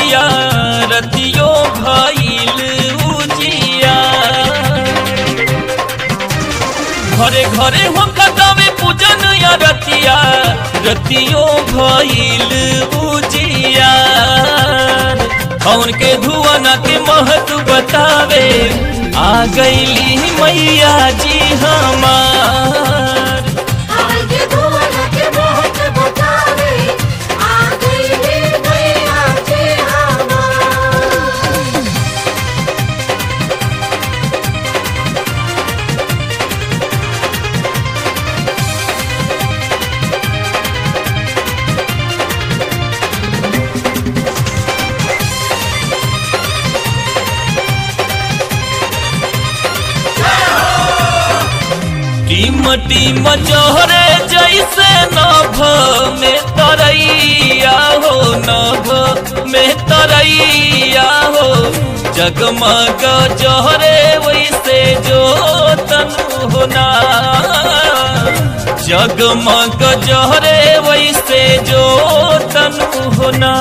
मैया रतियो भइल उजिया घरे घरे हो कदमे पूजन या रतिया रतियो भइल उजिया कौन के धुआं के महत्व बतावे आ गईली मैया जी हमार हवन के धुआं के महत्व बतावे आ गई रे मैया जी हमार टीम टीम जहरे जैसे नभ में तरैया हो नभ में तरैया हो जगमग जहरे वैसे जो तनु होना जगमग जहरे वैसे जो तनु होना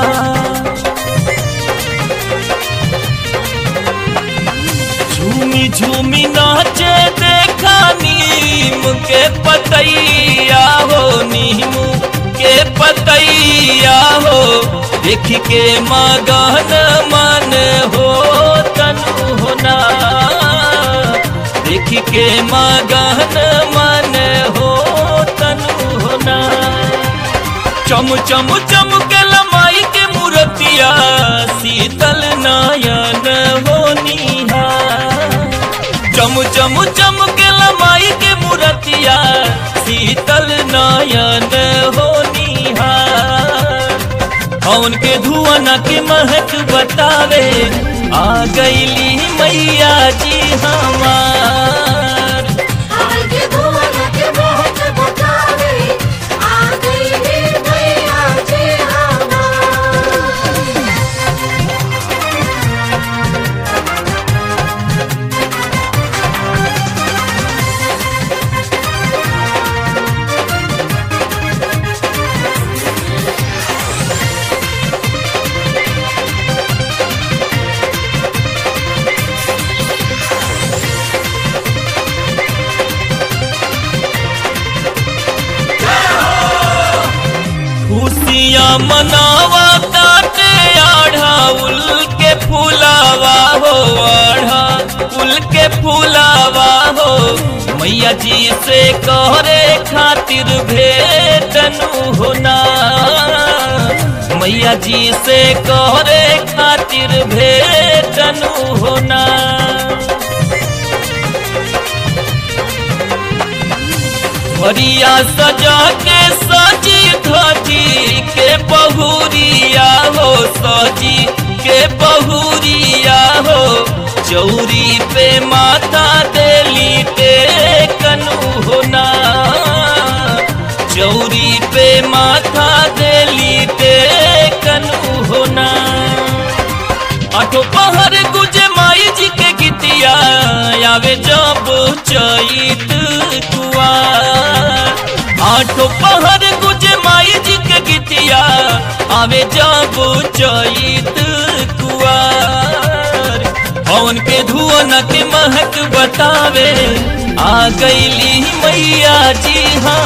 झूमी झूमी नाचे देखा नीम के पतैया हो नीम के पतैया हो देख के मगन मन हो तनु होना देख के मगन मन हो तनु होना चम चम चम के लमाई के मूर्तिया शीतल नयन होनिहा चम चम चम के लमाई के मूर्तिया शीतल नयन होनिहा हवन के धुआं के महक बतावे आ गईली मैया जी हमार हवन के धुआं के महत्व बतावे आ गई रे मैया जी हमार खुशियाँ मनावा काटे आढ़ाउल के फूलावा हो आढ़ाउल के फूलावा हो मैया जी से कहरे खातिर भेटनु होना मैया जी से कहरे खातिर भेटनु होना हरिया सजा के सजी धजी के बहुरिया हो सजी के बहुरिया हो चौरी पे माता देली टेकनु होना चौरी पे माथा देली टेकनु होना आठो पहर गुजे माई जी के गीतिया आवे जब चैत कुआर आठो पहर गुजे माई जी के गीतिया आवे जब चैत कुआर पवन के धुआं के महक बतावे आ गईली मैया जी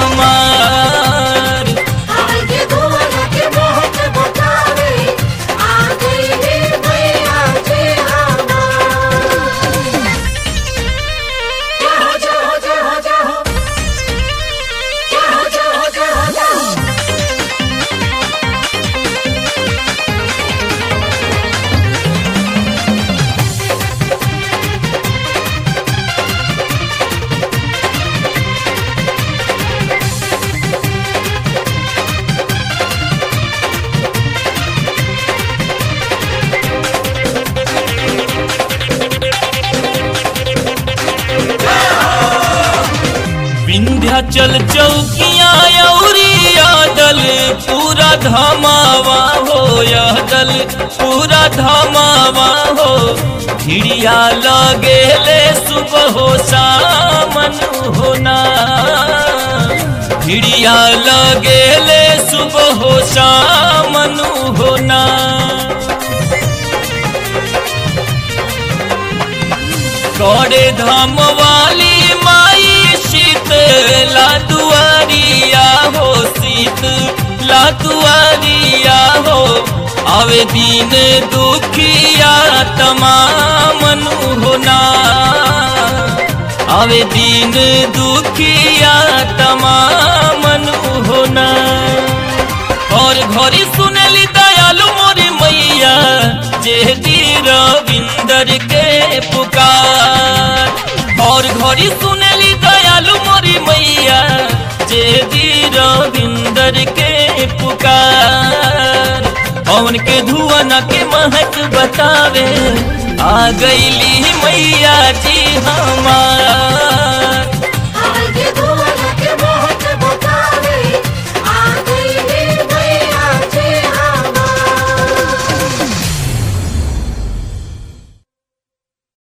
हमार हवन के धुआं के महत्व बतावे आ गई रे मैया जी हमार जय हो जय हो जय हो जय हो जय हो जय हो जय हो जय हो विंध्याचल चौकिया औरी यादल पूरा धमावा हो यादल पूरा धमावा हो भिड़िया लगेले सुबह हो सामन होना भिड़िया लगेले सुबह हो सामन होना गौड़े धाम वाली माई शीतला दुआरिया हो शीतला दुआरिया हो आवे दीन दुखिया तमाम होना आवे दीन दुखिया तमाम होना और घरी सुनली दयालु मोरी मैया जे दी रविंदर के पुकार और घरी सुनली दयालु मोरी मैया जे दी रविंदर के पुकार पवन के धुआं के महक बतावे आ गईली मैया जी हमार